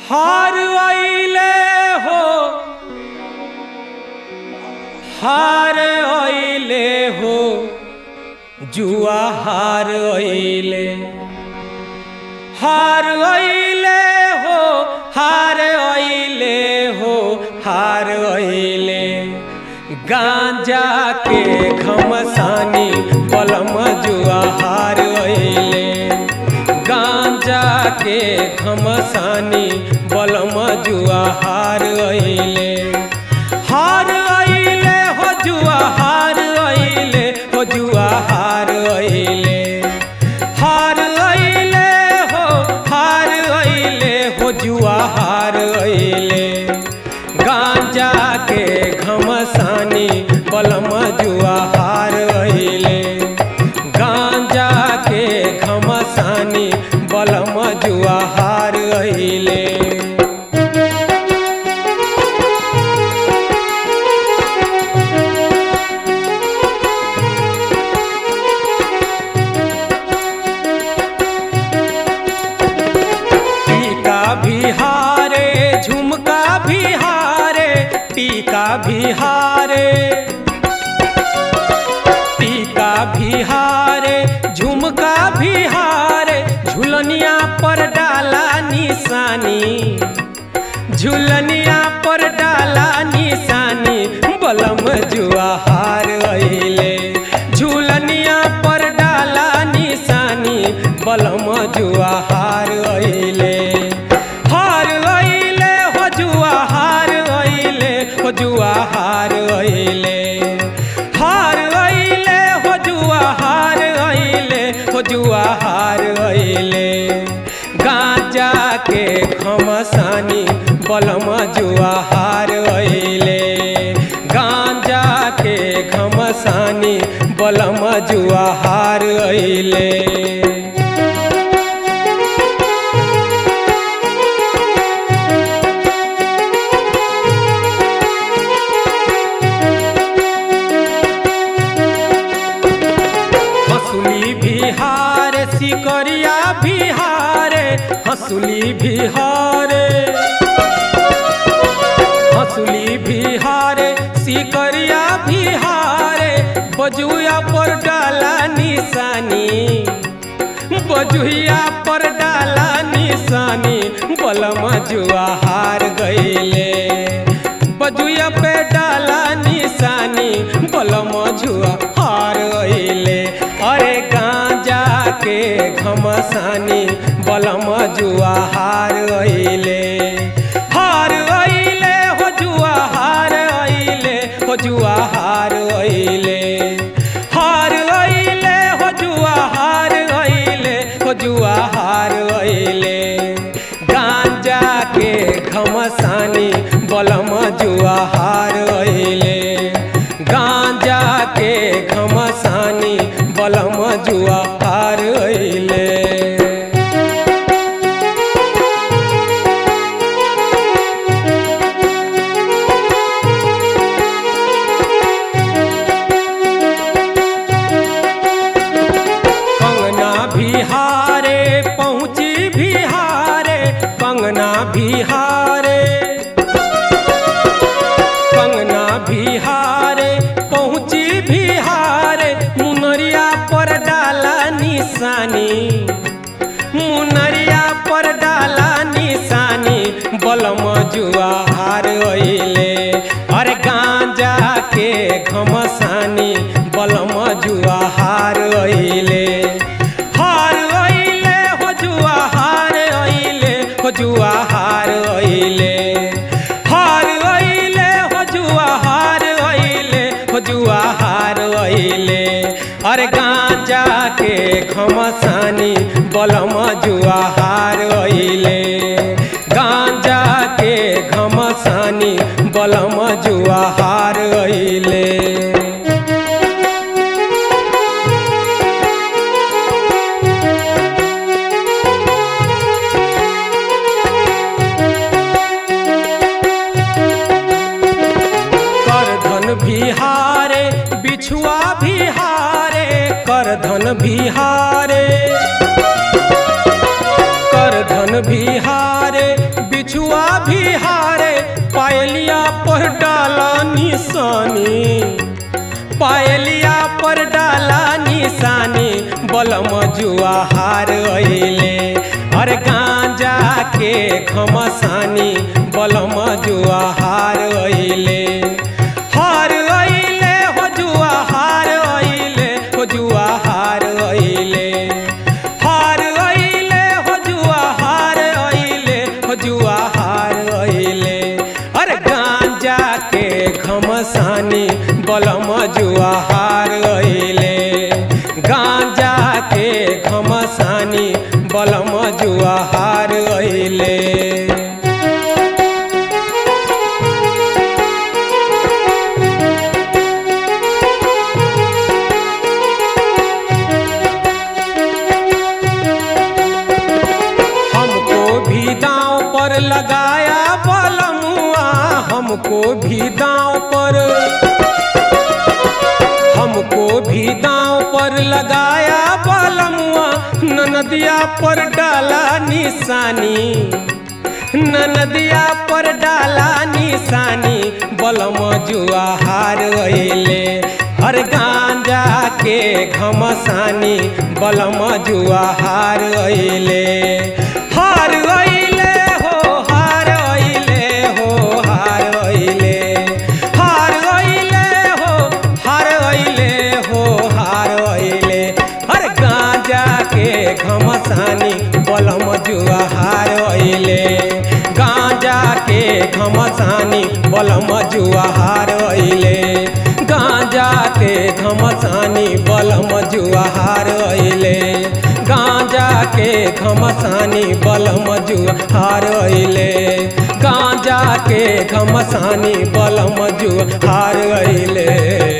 हार आइले हो हार आइले हो जुआ हार आइले हार आइले हो हार आइले हो हार आइले गांजा के घमसानी पलम जुआ हार आइले गांजा के घमसानी बलम जुआ हार आइले हार आइले हो जुआ हार आइले हो जुआ हार आइले हार आइले हो हार आइले हो जुआ हार आइले गांजा के घमसानी बलम जुआ हार आइले गांजा के घमसानी बलम जुआ हार आइले टीका बिहारे झुमका बिहारे टीका बिहारे टीका बिहारे झुमका बिहारे झुलनिया पर डाला निशानी झुलनिया पर डाला निशानी बलम जुआ हार अइले झुलनिया पर डाला निशानी बलम जुआ हार अइले हार अइले हो जुआ हार अइले हो जुआ हार अइले हार अइले हो जुआ हार अइले हो जुआ हार अइले गांजा के खमसानी बलम जुआ हार अइले गांजा के घमसानी बलम जुआ हार अइले हंसुली बिहार सिकरिया बिहारे हंसुली बिहारे हंसुली बिहारे सिकरिया बिहारे बजुआ पर डाला निशानी बजुआ पर डाला निशानी बलम जुआ हार गईले बजुआ पे डाला निशानी बलम जुआ हार गईले अरे गांजा के घमसानी बलम जुआ हार गईले हार गईले हो जुआ हार गईले हो जुआ हार गईले हार गईले हो जुआ हार गईले हो जुआ हार गईले गांजा के घमसानी बलम जुआ हार गईले गांजा के घमसानी बलम जुआ हार गईले कंगना बिहारे पहुँची बिहारे कंगना बिहारे कंगना बिहारे पहुँची बिहारे मुनरिया पर डाला निशानी मुनरिया पर डाला निशानी बलम जुआ हार अइले अरे गांजा के घमसानी बलम जुआ हार अइले हार अइले हो जुआ हार अइले हो जुआ हार अइले हार अइले हो जुआ हार अइले हो जुआ हार अइले अरे गांजा के घमसानी बलम जुआ हार अइले गांजा के घमसानी बलम जुआ हार अइले करधन बिहारे बिछुआ बिहारे करधन बिहारे करधन बिहारे बिछुआ पर डाला निशानी पायलिया पर डाला निशानी बलम जुआ हार अइले अरे गांजा के घमसानी बलम जुआ हार अइले हार अइले हो जुआ हार अइले हो जुआ हार अइले हार अइले हो जुआ हार अइले हो जुआ हार अइले अरे गांजा के घमसानी बलम जुआ हार अइले गांजा के घमसानी बलम जुआ हार अइले हमको भी दांव पर लगाया बलमुआ हमको भी दांव पर हमको भी दांव पर लगाया बलमुआ ननदिया पर डाला निशानी ननदिया पर डाला निशानी बलम जुआ हार अइले हर गांजा के घमसानी बलम जुआ हार अइले हार अइले हो हार अइले हो हार अइले हार अइले हो हार अइले हो हार अइले हर गांजा के घमसानी बलम जुआ हार अइले गांजा के घमसानी बलम जुआ हार अइले गांजा के घमसानी बलम जुआ हार अइले गांजा के घमसानी बलम जुआ हार अइले गांजा के घमसानी बलम जुआ हार अइले